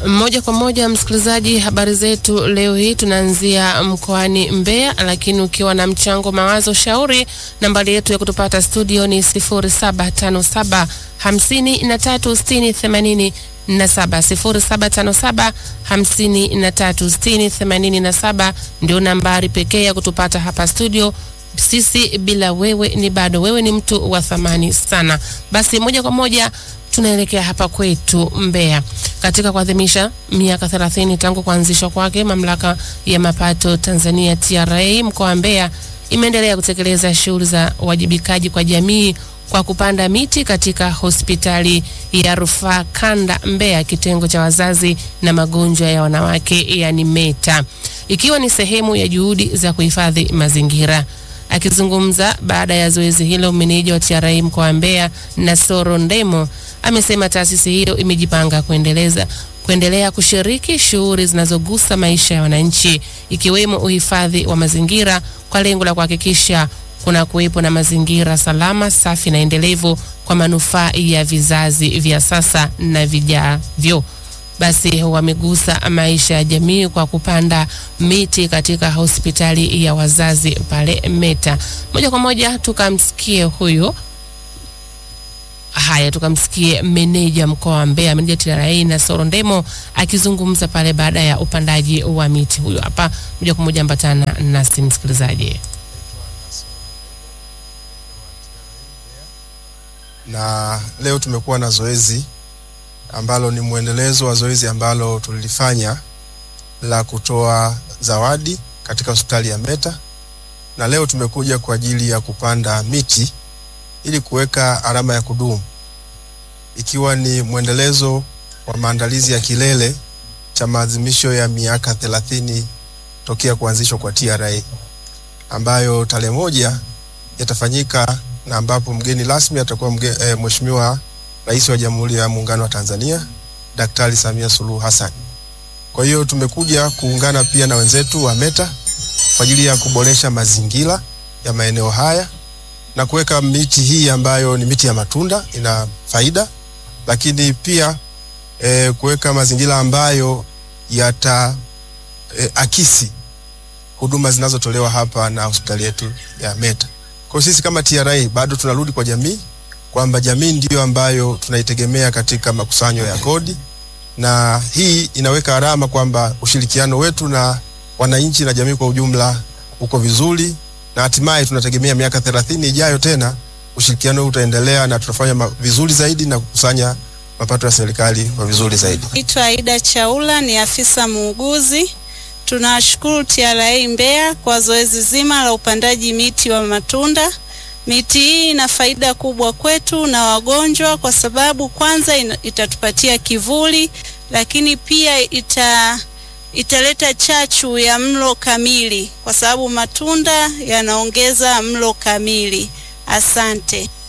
Moja kwa moja, msikilizaji, habari zetu leo hii tunaanzia mkoani Mbeya, lakini ukiwa na mchango, mawazo, shauri, nambari yetu ya kutupata studio ni 0757 53 60 80 na saba sifuri saba tano saba hamsini na tatu sitini themanini na saba ndio nambari pekee ya kutupata hapa studio. Sisi bila wewe ni bado, wewe ni mtu wa thamani sana. Basi moja kwa moja tunaelekea hapa kwetu Mbeya katika kuadhimisha miaka 30 tangu kuanzishwa kwake. Mamlaka ya mapato Tanzania TRA mkoa wa Mbeya imeendelea kutekeleza shughuli za uwajibikaji kwa jamii kwa kupanda miti katika hospitali ya rufaa kanda Mbeya, kitengo cha wazazi na magonjwa ya wanawake, yani META, ikiwa ni sehemu ya juhudi za kuhifadhi mazingira. Akizungumza baada ya zoezi hilo, meneja wa TRA mkoa wa Mbeya Nasoro Ndemo amesema taasisi hiyo imejipanga kuendeleza kuendelea kushiriki shughuli zinazogusa maisha ya wananchi ikiwemo uhifadhi wa mazingira kwa lengo la kuhakikisha kuna kuwepo na mazingira salama, safi na endelevu kwa manufaa ya vizazi vya sasa na vijavyo. Basi wamegusa maisha ya jamii kwa kupanda miti katika hospitali ya wazazi pale META. Moja kwa moja tukamsikie huyo Haya, tukamsikie meneja mkoa wa Mbeya, meneja TRA Nasoro Ndemo akizungumza pale baada ya upandaji wa miti. Huyo hapa, moja kwa moja ambatana nasi msikilizaji. na leo tumekuwa na zoezi ambalo ni mwendelezo wa zoezi ambalo tulilifanya la kutoa zawadi katika hospitali ya META, na leo tumekuja kwa ajili ya kupanda miti ili kuweka alama ya kudumu, ikiwa ni mwendelezo wa maandalizi ya kilele cha maadhimisho ya miaka thelathini tokea kuanzishwa kwa TRA ambayo tarehe moja yatafanyika na ambapo mgeni rasmi atakuwa mge, e, Mheshimiwa Rais wa Jamhuri ya Muungano wa Tanzania Daktari Samia Suluhu Hassan. Kwa hiyo tumekuja kuungana pia na wenzetu wa META kwa ajili ya kuboresha mazingira ya maeneo haya na kuweka miti hii ambayo ni miti ya matunda ina faida, lakini pia e, kuweka mazingira ambayo yata e, akisi huduma zinazotolewa hapa na hospitali yetu ya META. Kwa sisi kama TRA bado tunarudi kwa jamii kwamba jamii ndiyo ambayo tunaitegemea katika makusanyo ya kodi, na hii inaweka alama kwamba ushirikiano wetu na wananchi na jamii kwa ujumla uko vizuri, na hatimaye tunategemea miaka 30 ijayo tena ushirikiano huu utaendelea na tutafanya vizuri zaidi na kukusanya mapato ya serikali kwa vizuri zaidi. Naitwa Aida Chaula, ni afisa muuguzi. Tunashukuru TRA Mbeya kwa zoezi zima la upandaji miti wa matunda. Miti hii ina faida kubwa kwetu na wagonjwa, kwa sababu kwanza ina, itatupatia kivuli, lakini pia ita italeta chachu ya mlo kamili, kwa sababu matunda yanaongeza mlo kamili. Asante.